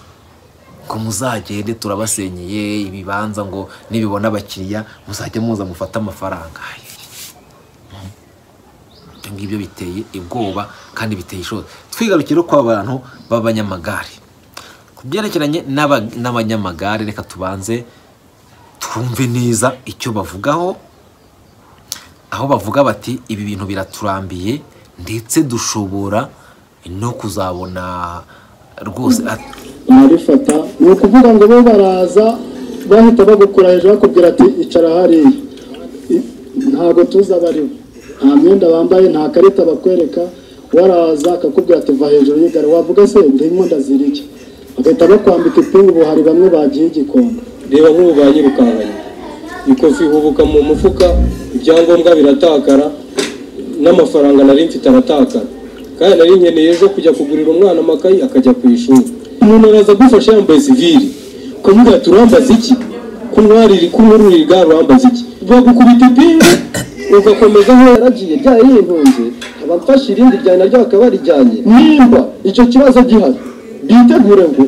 ngo muzagende turabasenyeye ibibanza ngo nibibona abakiriya muzajya muza mufate amafaranga ibyo ngibyo biteye ubwoba kandi biteye ishozi twigarukire ko abantu b'abanyamagare ku byerekeranye n'aba- n'abanyamagare reka tubanze twumve neza icyo bavugaho aho bavuga bati ibi bintu biraturambiye ndetse dushobora no kuzabona rwose at- barabifata ni ukuvuga ngo bo baraza bahita bagukura hejuru bakubwira ati icara hariya I- ntabwo tuzi abari bo nta myenda bambaye nta karita bakwereka waraza akakubwira ati va hejuru y'igare wavuga se ndimo ndazirya bagahita bakwambika ipingu ubu hari bamwe bagiye i gikondo reba nk'ubu banyirukanganye ikofi ihubuka mu mufuka ibyangombwa biratakara n'amafaranga nari mfite aratakara kandi nari nkeneye zo kujya kugurira umwana amakayi akajya ku ishuri umuntu araza agufasha yambaye sivili ukavuga ati urambaza iki kunywarira kunyurura igare urambaza iki bagukubita ipingu ugakomeza aho yaragiye ryari yihunze abafashe irindi ryane naryo bakaba barijyanye nimba icyo kibazo gihari bitegure ngo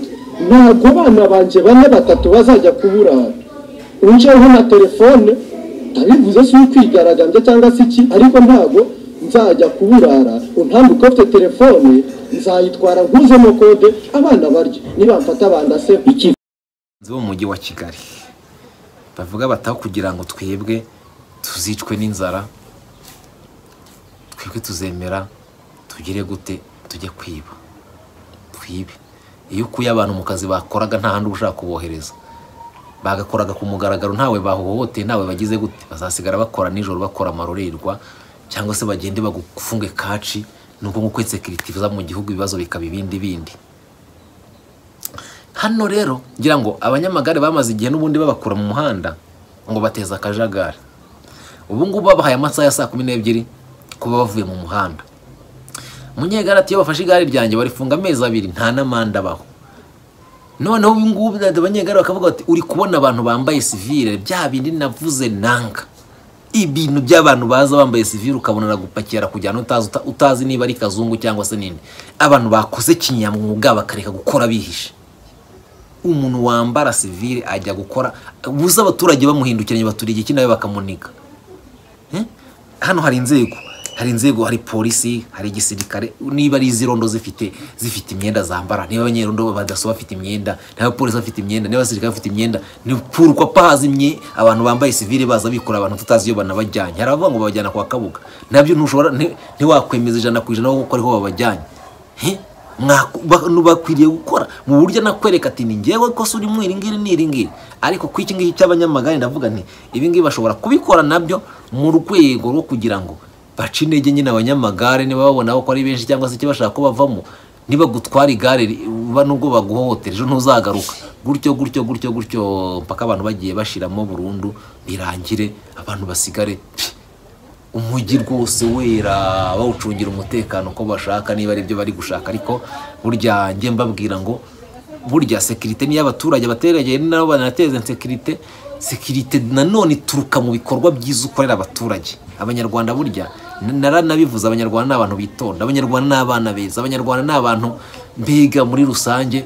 ntabwo abana banjye bane batatu bazajya kuburara unjeho na telefone ndabivuze si ukwigaragambya cyangwa se iki ariko ntabwo nzajya kuburara untambi ufite telefone nzayitwara nkuzemo kode abana barya nibamfata bandase iki bo mu mujyi wa kigali bavuga bataho kugira ngo twebwe tuzicwe n'inzara twebwe tuzemera tugire gute tujye kwiba twibe iyo ukuye abantu mu kazi bakoraga nta handi uba ushaka kubohereza bagakoraga ku mugaragaro ntawe bahohoteye ntawe bagize gute bazasigara bakora nijoro bakora amarorerwa cyangwa se bagende bagufunge kaci nuko nk'uko insekiriti iza mu gihugu ibibazo bikaba ibindi bindi hano rero ngira ngo abanyamagare bamaze igihe n'ubundi babakura mu muhanda ngo bateze akajagari ubu ngubu babahaye amasaha ya saa kumi n'ebyiri kuba bavuye mu muhanda munyegare ati iyo bafashe igare ryanjye barifunga amezi abiri nta n'amande abaho noneho ubu ngubu abanyegare bakavuga bati uri kubona abantu bambaye sivire bya bindi navuze nanga ibintu by'abantu baza bambaye sivire ukabona aragupakira kujyana utazi uta- utazi niba ari kazungu cyangwa se nini abantu bakoze kinyamwuga bakareka gukora bihishe umuntu wambara sivire ajya gukora buze abaturage bamuhindukiranye baturiye iki nawe bakamuniga Eh? hano hari inzego hari inzego hari polisi hari igisirikare niba ari iz'irondo zifite zifite imyenda zambara niba abanyerondo badaso bafite imyenda niba abapolisi bafite imyenda niba abasirikare bafite imyenda ni kurwa pahazimye abantu bambaye sivire baza bikora abantu tutazi iyo banabajyanye hari abavuga ngo babajyana kwa kabuga nabyo ntushobora nti- ntiwakwemeza ijana ku ijana kuko ariho babajyanye Eh? Mwaku- ba- nu- bakwiriye gukora mu buryo nakwereka ati ni ngewe kosa urimo iri ngiri n'iri ngiri ariko ku iki ngiki cy'abanyamagare ndavuga nti ibi ngibi bashobora kubikora nabyo mu rwego rwo kugira ngo bace intege nyine abanyamagare niba babona ko ari benshi cyangwa se icyo bashaka ko bavamo niba gutwara igare ri- uba nubwo baguhohotera ejo ntuzagaruka gutyo gutyo gutyo gutyo mpaka abantu bagiye bashiramo burundu birangire abantu basigare pfi, umujyi rwose wera bawucungira umutekano uko bashaka niba ari byo bari gushaka ariko burya njye mbabwira ngo burya sekirite niyo abaturage baterageye ni nabo banateza sekirite sekirite nanone ituruka mu bikorwa byiza ukorera abaturage abanyarwanda burya n- naranabivuze abanyarwanda ni abantu bitonda abanyarwanda ni abana beza abanyarwanda ni abantu mbega muri rusange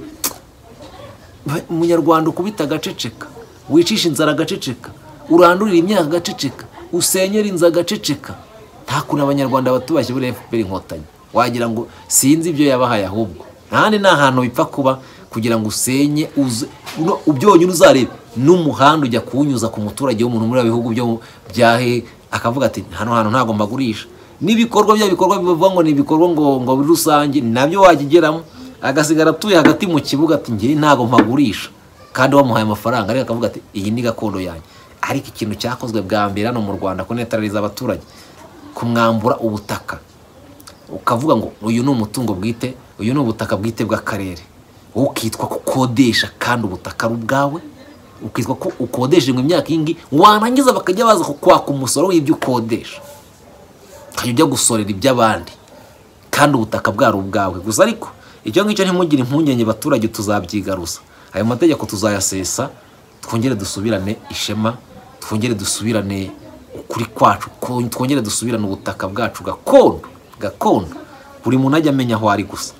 Ba- umunyarwanda ukubita agaceceka wicisha inzara agaceceka urandurira imyaka agaceceka usenyera inzu agaceceka nta kuntu abanyarwanda batubashye buriya efuperi inkotanyi wagira ngo sinzi ibyo yabahaye ahubwo ntahandi ni ahantu bipfa kuba kugira ngo usenye uze uno- ubyonyine uzarebe n'umuhanda ujya kuwunyuza ku muturage wo mu muri bya bihugu byo mu- bya he akavuga ati hano hantu ntabwo mbagurisha n'ibikorwa bya bikorwa bivuga ngo ni ibikorwa ngo ngo muri rusange nabyo wakigeramo agasigara atuye hagati mu kibuga ati ngewe ntabwo mpagurisha kandi wamuhaye amafaranga ariko akavuga ati iyi ni gakondo yanjye ariko ikintu cyakozwe bwa mbere hano mu rwanda kunetarariza abaturage kumwambura ubutaka ukavuga ngo uyu ni umutungo bwite uyu ni ubutaka bwite bw'akarere wowe ukitwa ko ukodesha kandi ubutaka ari ubwawe ukitwa ko ukodesha ngo imyaka iyi ngiyi warangiza bakajya baza kukwaka umusoro w'ibyo ukodesha ukajya ujya gusorera iby'abandi kandi ubutaka bwari ubwawe gusa ariko icyo ngicyo ntimugire impungenge baturage tuzabyigaruza ayo mategeko tuzayasesa twongere dusubirane ishema twongere dusubirane ukuri kwacu ko- twongere dusubirane ubutaka bwacu gakondo gakondo buri muntu ajya amenya aho ari gusa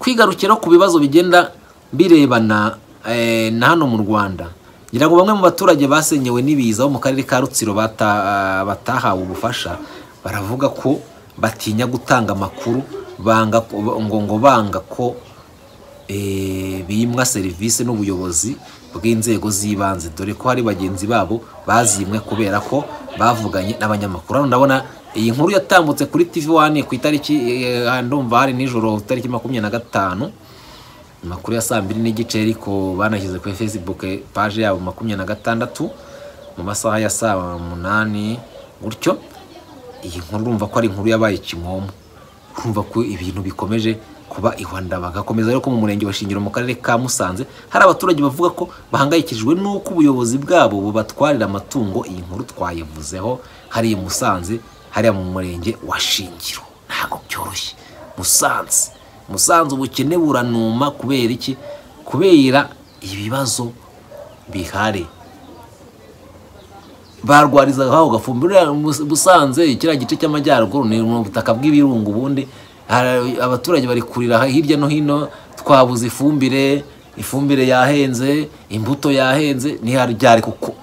twigarukira ku bibazo bigenda birebana eh, na hano mu rwanda ngira ngo bamwe mu baturage basenyewe n'ibiza bo mu karere ka rutsiro bata- batahawe ubufasha baravuga ko batinya gutanga amakuru banga ko- ngo ngo banga ko eh, bimwa serivisi n'ubuyobozi bw'inzego z'ibanze dore ko hari bagenzi babo bazimwe kubera ko bavuganye n'abanyamakuru hano ndabona iyi nkuru yatambutse kuri tv wane ku itariki eh, ndumva hari nijoro itariki makumyabiri na gatanu amakuru ya saa mbiri n'igice ariko banashyize kuri facebook eh, page yabo makumyabiri na gatandatu mu masaha ya saa munani gutyo iyi nkuru urumva ko ari inkuru yabaye kimomo urumva ko ibintu bikomeje kuba ihwandabaga hakomeza rero ko mu murenge wa shingiro mu karere ka musanze hari abaturage bavuga ko bahangayikishijwe n'uko ubuyobozi bwabo bubatwarira amatungo iyi nkuru twayivuzeho hariya i musanze hariya mu murenge wa shingiro ntabwo byoroshye musanze musanze ubukene buranuma kubera iki kubera ibibazo bihari barwarizaga aho gafumbi Uriya Mus- busanze kiriya gice cy'amajyaruguru ni mu butaka bw'ibirunga ubundi Hari- abaturage bari kurira ha- hirya no hino twabuze ifumbire ifumbire yahenze imbuto yahenze ntiharyari kuko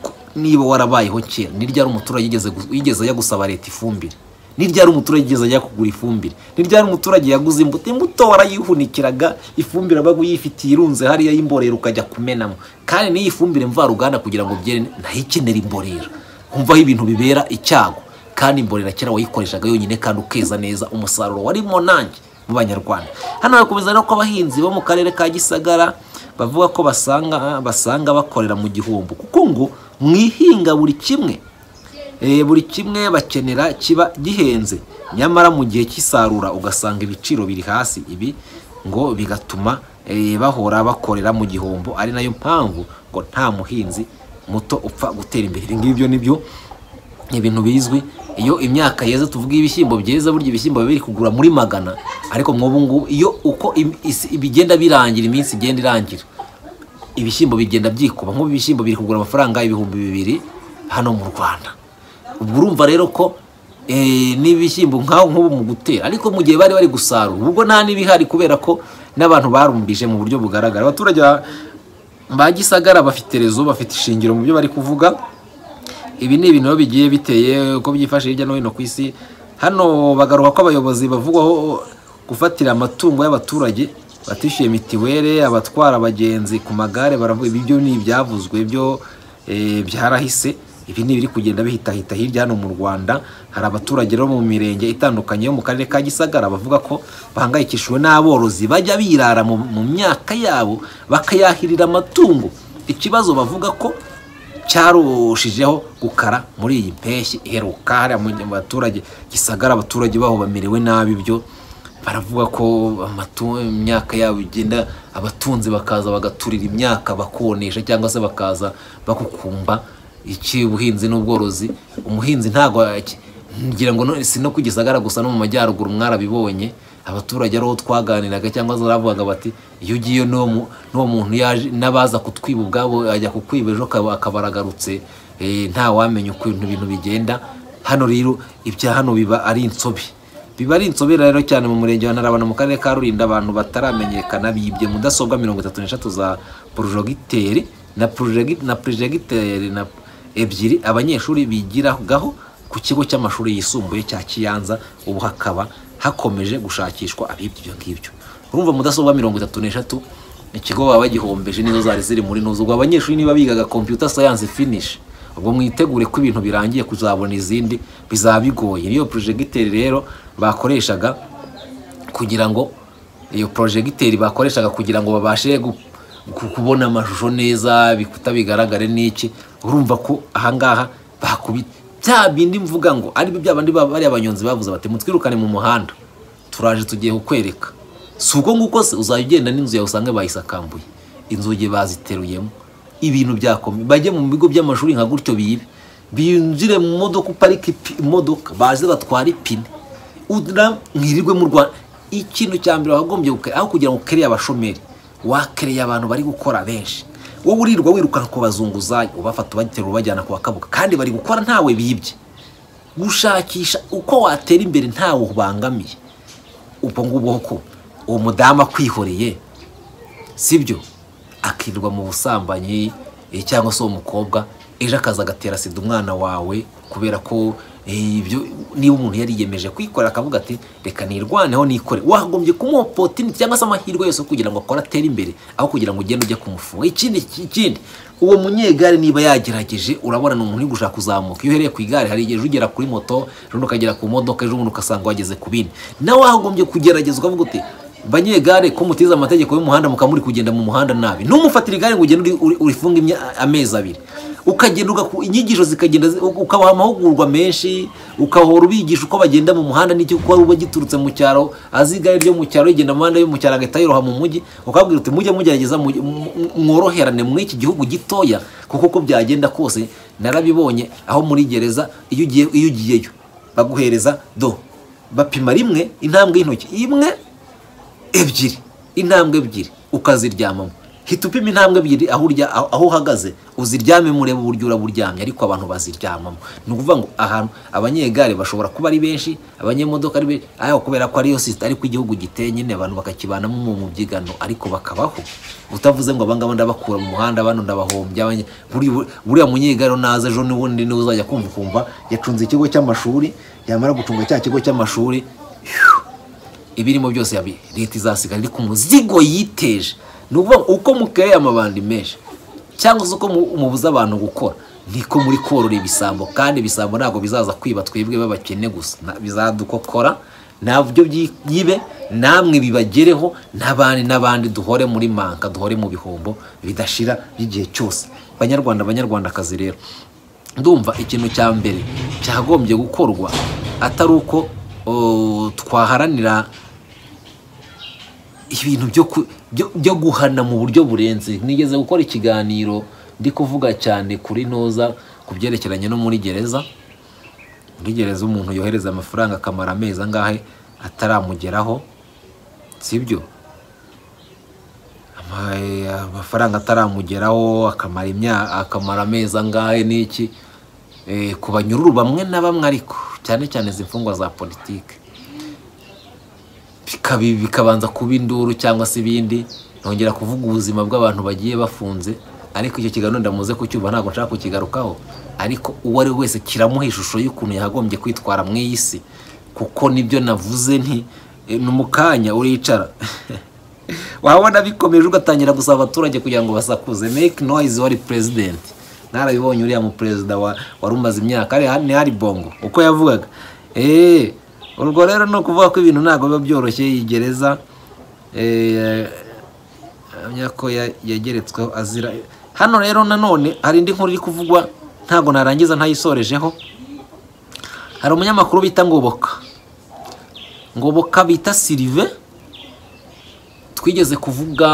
ku- niba warabayeho kera ni ryari umuturage yigeze gu- yigeze ajya gusaba leta ifumbire ni ryari umuturage yigeze ajya kugura ifumbire ni ryari umuturage yaguze imbuto imbuto warayihunikiraga ifumbire abaga uyifitiye irunze hariya y'imborera ukajya kumenamo kandi n'iyi fumbire mvaruganda kugira ngo byere nayo ikenera imborera umva aho ibintu bibera icyago kandi imborera kera wayikoreshaga yonyine kandi ukeza neza umusaruro warimo nanjye mu banyarwanda hano harakomeza rero ko abahinzi bo mu karere ka gisagara bavuga ko basanga basanga bakorera mu gihombo kuko ngo mwihinga buri kimwe Eh, buri kimwe bakenera kiba gihenze nyamara mu gihe cy'isarura ugasanga ibiciro biri hasi ibi ngo bigatuma eh, bahora bakorera mu gihombo ari nayo mpamvu ngo nta muhinzi muto upfa gutera imbere ibi ngibyo nibyo ni ibintu bizwi iyo imyaka yeze tuvuga ibishyimbo byeze burya ibishyimbo biba biri kugura muri magana ariko mwubu ngubu iyo uko im- isi- bigenda birangira iminsi igenda irangira ibishyimbo bigenda byikuba nk'ubu ibishyimbo biri kugura amafaranga ibihumbi bibiri hano mu rwanda ubwo urumva rero ko eh, n'ibishyimbo nk'aho nk'ubu mu gutera ariko mu gihe bari bari gusarura ubwo nta n'ibihari kubera ko n'abantu barumbije mu buryo bugaragara abaturage ba- ba gisagara bafite rezo bafite ishingiro mu byo bari kuvuga ibi ni ibintu biba bigiye biteye uko byifashe hirya no hino ku isi hano bagaruka ko abayobozi bavugwaho gufatira amatungo y'abaturage batishyuye mitiwere abatwara abagenzi ku magare baravuga ibi byo ni ibyavuzwe byo eh, byarahise ibi ni ibiri kugenda bihitahita hirya hano mu rwanda hari abaturage rero mu mirenge itandukanye yo mu karere ka gisagara bavuga ko bahangayikishijwe n'aborozi bajya birara mu, mu myaka yabo bakayahirira amatungo ikibazo bavuga ko cyarushijeho gukara muri iyi mpeshyi iheruka hariya mu mu baturage gisagara abaturage baho bamerewe nabi byo baravuga ko amatu- imyaka yabo igenda abatunzi bakaza bagaturira imyaka bakonesha cyangwa se bakaza bagukumba iki ubuhinzi n'ubworozi umuhinzi ntabwo aki- ngira ngo no- si no ku gisagara gusa no mu majyaruguru mwarabibonye abaturage ariho twaganiraga cyangwa se baravugaga bati iyo ugiye n'uwo mu- n'uwo muntu yaje n'abaza kutwiba ubwabo ajya kukwiba ejo akaba akaba aragarutse eh, nta wamenya uko ibintu ibintu bigenda hano rero ibya hano biba ari insobe biba ari insobere rero cyane mu murenge wa Ntarabana mu karere ka Rulindo abantu bataramenyekana bibye mudasobwa mirongo itatu n'eshatu za porojegiteri na porojegiteri na ebyiri abanyeshuri bigiragaho ku kigo cy'amashuri yisumbuye cya kiyanza ubu hakaba hakomeje gushakishwa abibye ibyo ngibyo urumva mudasobwa mirongo itatu n'eshatu ikigo baba bagihombeje nizo zari ziri muri ntuzo ubwo abanyeshuri niba bigaga computer science finish ubwo mwitegure ko ibintu birangiye kuzabona izindi bizaba bigoye niyo projegiteri rero bakoreshaga kugira ngo iyo porojegiteri bakoreshaga kugira ngo babashe gu- ku- kubona amashusho neza ibikuta bigaragare n'iki urumva ko ahangaha bakubita bya bindi mvuga ngo aribyo bya bandi ba- bariya abanyonzi bavuze bati mutwirukane mu muhanda turaje tugiye kukwereka si ubwo nguko se uzajya ugenda n'inzu yawe usange bayisakambuye inzugi baziteruyemo ibintu byakomeye bajye mu bigo by'amashuri nka gutyo bibe binjire mu modoka uparike ipi- imodoka baze batware ipine ura mwirirwe mu rwanda ikintu cya mbere wagombye gukora aho kugira ngo ukereye abashomeri wakereye abantu bari gukora benshi wowe urirwa wirukana ku bazunguzayi ubafata ubaterura ubajyana ku bakabuka kandi bari gukora ntawe bibye gushakisha uko watera imbere ntawe ubangamiye ubwo ngubwo ko uwo mudamu akwihoreye sibyo akirirwa mu busambanyi eh, cyangwa se uwo mukobwa ejo akaza agatera sida umwana wawe kubera ko eh, ibyo niba umuntu yari yiyemeje kwikorera akavuga ati reka nirwaneho nikore wagombye kumuha opotiniti cyangwa se amahirwe yose kugira ngo akore atere imbere aho kugira ngo ugende ujye kumufunga ikindi ikindi uwo munyegare niba yagerageje urabona ni umuntu uri gushaka kuzamuka iyo uhereye ku igare hari igihe ejo ugera kuri moto ejo ukagera ku modoka ejo ubundi ugasanga wageze ku bindi nawe wagombye kugerageza ukavuga uti banyegare ko mutize amategeko y'umuhanda mukaba muri kugenda mu muhanda nabi ntumufatire igare ngo ugende uri- uri- urifunge imya- amezi abiri ukagenda ugaku- inyigisho zikagenda zi- uka- ukabaha amahugurwa menshi ukahora ubigisha uko bagenda mu muhanda n'icyo kuba uba giturutse mu cyaro azi igare ryo mu cyaro rigenda mu muhanda yo mu cyaro agahita yiroha mu mujyi ukabwira uti mujye mugerageza mu- mu- mworoherane muri iki gihugu gitoya kuko uko byagenda kose narabibonye aho muri gereza iyo ugiye iyo ugiyeyo baguhereza do bapima rimwe intambwe y'intoki imwe ebyiri intambwe ebyiri ukaziryamamo hita upima intambwe ebyiri aho urya aho aho uhagaze uziryame murebe uburyo uraba uryamye ariko abantu baziryamamo ni ukuvuga ngo ahantu abanyegare bashobora kuba ari benshi abanyemodoka ari benshi ariko kubera ko ariyo sisita ariko igihugu giteye nyine abantu bakakibanamo mu mu byigano ariko bakabaho utavuze ngo abangaba ndabakura mu muhanda bano ndabahombya abanye- buri- buri- buriya munyegare naza ejo n'ubundi niwe uzajya kumva ukumva yacunze ikigo cy'amashuri yamara gucunga cya kigo cy'amashuri ibirimo byose yabi leta izasigara iri ku muzigo yiteje ni ukuvuga ngo uko mukereye amabandi menshi cyangwa se uko mu- mubuza abantu gukora niko muri korora ibisambo kandi ibisambo ntabwo bizaza kwiba twebwe b'abakene gusa Na- bizadukokora nabyo byi- byibe namwe bibagereho n'abandi n'abandi duhore muri manka duhore mu bihombo bidashira by'igihe cyose banyarwanda banyarwandakazi rero ndumva ikintu cya mbere cyagombye gukorwa atari uko o, twaharanira ibintu byo ku- byo- byo guhana mu buryo burenze nigeze gukora ikiganiro ndi kuvuga cyane kuri ntoza ku byerekeranye no muri gereza muri gereza umuntu yohereza amafaranga akamara amezi angahe ataramugeraho sibyo Ama- eh, amafaranga ataramugeraho akamara imyaka akamara amezi angahe n'iki Eh, ku banyururu bamwe na bamwe ariko cyane cyane izi mfungwa za politiki bikabi bikabanza kuba induru cyangwa se ibindi nongera kuvuga ubuzima bw'abantu bagiye bafunze ariko icyo kiganiro ndamuze kucyumva ntabwo nshaka kukigarukaho ariko uwo ari we wese kiramuha ishusho y'ukuntu yakagombye kwitwara mu iyi si kuko nibyo navuze nti eh, ni mu kanya uricara wabona bikomeje ugatangira gusaba abaturage kugira ngo basakuze make noise wari president narabibonye uriya mu perezida wa wari umaze imyaka ari ni hari bongo uko yavugaga eh urwo rero ni ukuvuga ko ibintu ntabwo biba byoroshye iyi gereza eh ahamya ko ya- yageretsweho azira hano rero nanone hari indi nkuru iri kuvugwa ntabwo narangiza ntayisorejeho hari umunyamakuru bita ngoboka ngoboka bita silive twigeze kuvuga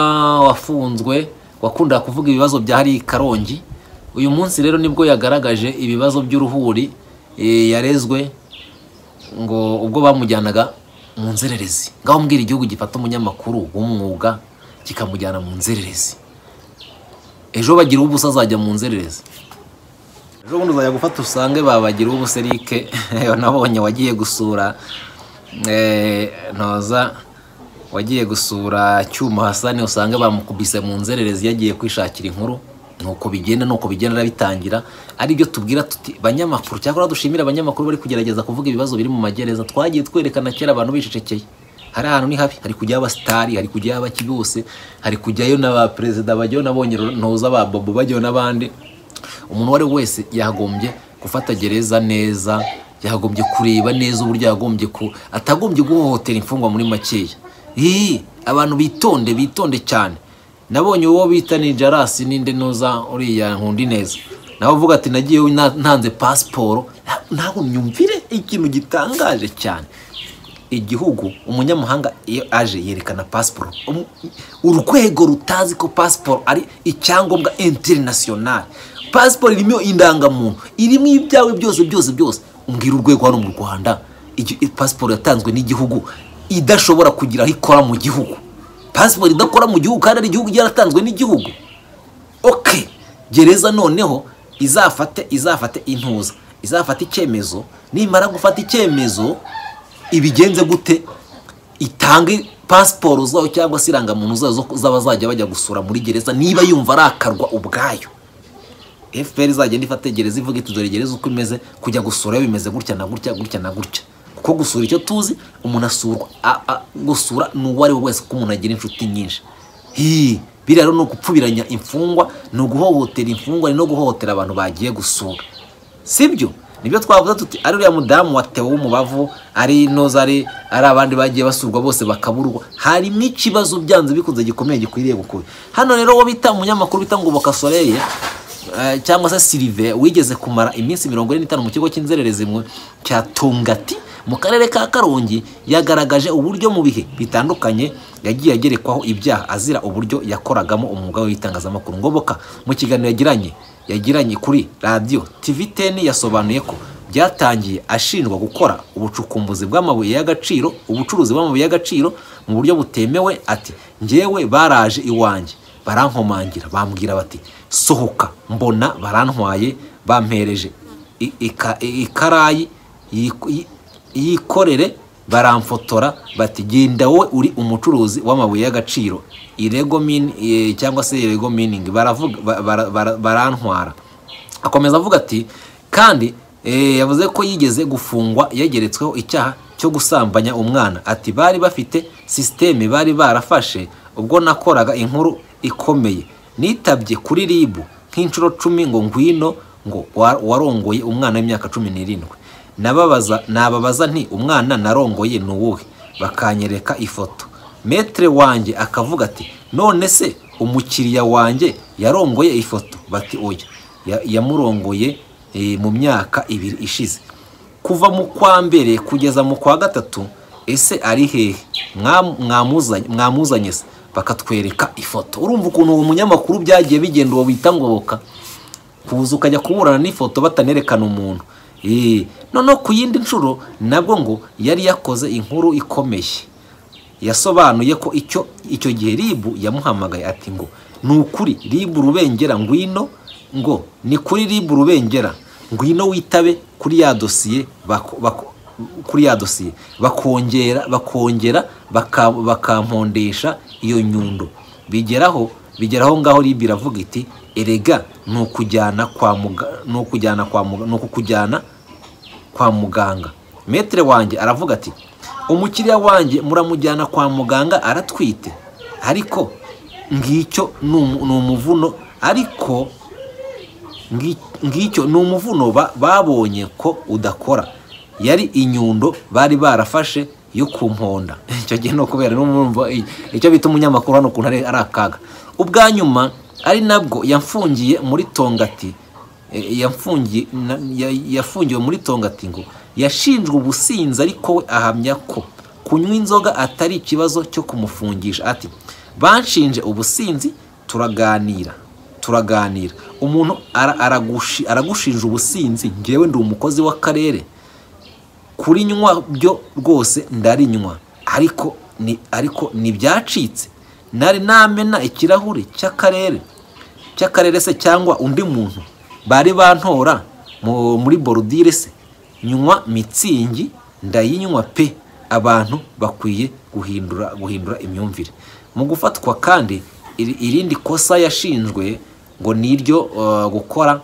wafunzwe wakundaga kuvuga ibibazo bya hari karongi uyu munsi rero nibwo yagaragaje ibibazo by'uruhuri eh, yarezwe ngo ubwo bamujyanaga mu nzererezi ngaho mbwira igihugu gifata umunyamakuru w'umwuga kikamujyana mu nzererezi ejo bagira ubusa azajya mu nzererezi ejo bundi uzajya gufata usange babagira ubuserike nabonye wagiye gusura eh, ntoza wagiye gusura cyuma hasani usanga bamukubise mu nzererezi yagiye kwishakira inkuru nuko bigenda nuko bigenda bitangira aribyo tubwira tuti banyamakuru cyakora dushimira abanyamakuru bari kugerageza kuvuga ibibazo biri mu magereza twagiye twerekana kera abantu bicecekeye hari ahantu ni habi hari kujyaho abasitari hari kujyaho abaki bose hari kujyayo n'abaperezida bajyaho nabonye ntuza ba bobo bajyaho n'abandi umuntu uwo ari we wese yagombye gufata gereza neza yagombye kureba neza uburyo yagombye ku atagombye guhohotera imfungwa muri makeya iyi abantu bitonde bitonde cyane nabonye uwo bita ni jarasi ninde nuza uriya nkundi neza nawe uvuga ati nagiyeyo na- ntanze pasiporo Na- ntabwo myumvire ikintu gitangaje cyane igihugu umunyamahanga iyo aje yerekana pasiporo Umu- urwego rutazi ko pasiporo ari icyangombwa interinasiyonari pasiporo irimo indangamuntu irimo ibyawe byose byose byose umbwira urwego hano mu rwanda igi- pasiporo yatanzwe n'igihugu idashobora kugira aho ikora mu gihugu pasiporo idakora mu gihugu kandi ari igihugu yaratanzwe n'igihugu ok gereza noneho izafate izafate intuza izafata icyemezo nimara gufata icyemezo ibigenze gute itange pasiporo zayo cyangwa se irangamuntu zayo zo- z'abazajya bajya gusura muri gereza niba yumva arakarwa ubwayo fpr izagenda ifategereza ivuga iti dore gereza uko imeze kujya gusura yo bimeze gutya na gutya gutya na gutya kuko gusura icyo tuzi umuntu asurwa a- a- gusura ni uwo ari we wese kuko umuntu agira inshuti nyinshi Hii, biriya rero ni ukupfubiranya imfungwa ni uguhohotera imfungwa ni no guhohotera abantu bagiye gusura sibyo nibyo twavuze tuti ari uriya mudamu wa tewo w'umubavu ari noza ari ari abandi bagiye basurwa bose bakaburwa harimo ikibazo byanze bikunze gikomeye gikwiriye gukura hano rero uwo bita umunyamakuru bita ngoboka soleil eh, cyangwa se silive wigeze kumara iminsi mirongo ine n'itanu mu kigo cy'inzererezi mu- cya tongati mu karere ka karongi yagaragaje uburyo mu bihe bitandukanye yagiye agerekwaho ibyaha azira uburyo yakoragamo umwuga w'itangazamakuru ngoboka mu kiganiro yagiranye yagiranye kuri radiyo TV teni yasobanuye ko byatangiye ashinjwa gukora ubucukumbuzi bw'amabuye y'agaciro ubucuruzi bw'amabuye y'agaciro mu buryo butemewe ati njyewe baraje iwanjye barankomangira bambwira bati sohoka mbona barantwaye bampereje i- ika- i- ikarayi yiku- yi- yikorere baramfotora bati genda wowe uri umucuruzi w'amabuye y'agaciro irego min eh, cyangwa se irego mining baravuga ba- bara- bara- barantwara akomeza avuga ati kandi eh, yavuze ko yigeze gufungwa yegeretsweho icyaha cyo gusambanya umwana ati bari bafite sisiteme bari barafashe ubwo nakoraga inkuru ikomeye nitabye kuri ribu nk'inshuro cumi ngo ngwino ngo wa- warongoye umwana w'imyaka cumi n'irindwi nababaza nababaza nti umwana narongoye ni uwuhe bakanyereka ifoto metere wanjye akavuga ati none se umukiriya wanjye yarongoye ifoto bati oya Ya- yamurongoye eh, mu myaka ibiri ishize kuva mu kwa mbere kugeza mu kwa gatatu ese ari hehe Mwa- mwamuzanye- mwamuzanye se bakatwereka ifoto urumva ukuntu uwo munyamakuru byagiye bigenda uwo bita ngoboka kuza ukajya kuburana n'ifoto batanerekana umuntu Eh, noneho ku yindi nshuro nabwo ngo yari yakoze inkuru ikomeye yasobanuye ko icyo icyo gihe ribu yamuhamagaye ati ngo ni ukuri ribu rubengera ngwino ngo ni kuri ribu rubengera ngwino witabe kuri ya dosiye bako- bako- kuri ya dosiye bakongera bakongera baka- bakampondesha iyo nyundo bigeraho bigeraho ngaho ribu iravuga iti erega ni ukujyana kwa muga ni ukujyana kwa muga ni ukukujyana kwa muganga metere wanjye aravuga ati umukiriya wanjye muramujyana kwa muganga aratwite ariko ngicyo ni umu- ni umuvuno ariko ngi- ngicyo ni umuvuno ba- babonye ko udakora yari inyundo bari barafashe yo ku mponda icyo gihe ni ukubera n'umwumva i- icyo bita umunyamakuru hano ukuntu ari ari akaga ubwa nyuma ari nabwo yamfungiye muri tongati e, yamfungiye na- ya- yafungiwe muri tongati ngo yashinjwe ubusinzi ariko we ahamya ko kunywa inzoga atari ikibazo cyo kumufungisha ati banshinje ubusinzi turaganira turaganira umuntu ara- aragushi- aragushinja ubusinzi ngewe ndi umukozi w'akarere kurinywa byo rwose ndarinywa ariko ni ariko ntibyacitse nari namena ikirahuri cy'akarere cy'akarere se cyangwa undi muntu bari bantora mu- muri borudire se nywa mitsingi ndayinywa pe abantu bakwiye guhindura guhindura imyumvire mu gufatwa kandi iri- irindi kosa yashinjwe ngo ni iryo eh, gukora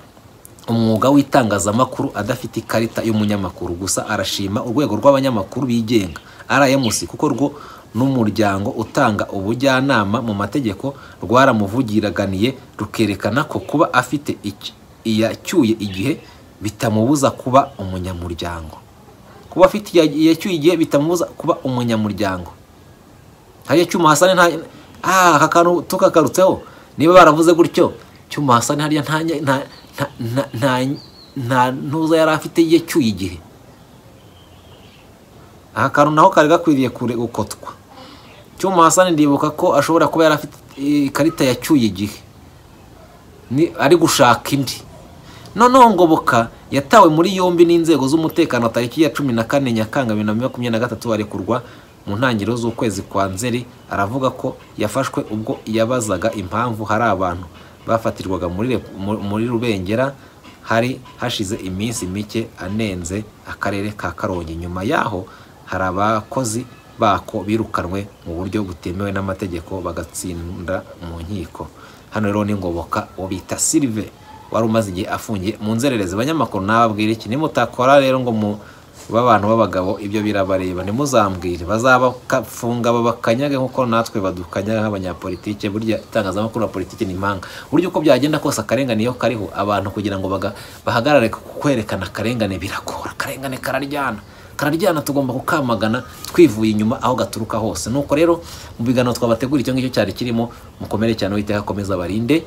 umwuga w'itangazamakuru adafite ikarita y'umunyamakuru gusa arashima urwego rw'abanyamakuru bigenga rmc kuko rwo n'umuryango utanga ubujyanama mu mategeko rwaramuvugiganiye rukerekana ko kuba afite ic- iyacyuye igihe bitamubuza kuba umunyamuryango kuba afite iya- iyacyuye igihe bitamubuza kuba umunyamuryango hariya cyuma hasane nta ah aka kantu tukakarutseho niba baravuze gutyo cyuma hasane hariya nta nya- nta nta nta- nta- nta ntuza yari afite ye cyuye igihe aka kantu naho kari gakwiriye kure gukotwa cyuma hasane ndibuka ko ashobora kuba yari afite ikarita yacyuye igihe ni ari gushaka indi noneho ngoboka yatawe muri yombi n'inzego z'umutekano tariki ya cumi na kane nyakanga bibiri na makumyabiri na gatatu arekurwa mu ntangiriro z'ukwezi kwa nzeri aravuga ko yafashwe ubwo yabazaga impamvu hari abantu bafatirwaga muri Rep- mu- muri rubengera hari hashize iminsi mike anenze akarere ka karongi nyuma yaho hari abakozi bako birukanwe mu buryo butemewe n'amategeko bagatsinda mu nkiko hano rero ni ngoboka uwo bita silive wari umaze igihe afungiye mu nzererezi abanyamakuru nababwira iki nimutakora rero ngo mu b'abantu b'abagabo ibyo birabareba nimuzambwire bazabafunga babakanyage nk'uko natwe badukanyaga nk'abanyapolitike burya itangazamakuru na politiki ni impanga burya uko byagenda kose akarengane iyo kariho abantu kugira ngo baga- bahagarare ku kwerekana akarengane birakora akarengane kararyana kararyana tugomba kukamagana twivuye inyuma aho gaturuka hose nuko rero mu biganiro twabategura icyo ngicyo cyari kirimo mukomere cyane uwiteka akomeza barinde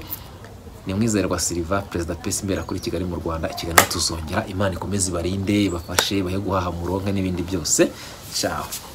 ni mwizerwa siliva perezida pesi imbere kuri kigali mu rwanda ikiganiro tuzongera imana ikomeze ibarinde ibafashe bahe guhaha muronke n'ibindi byose cyaho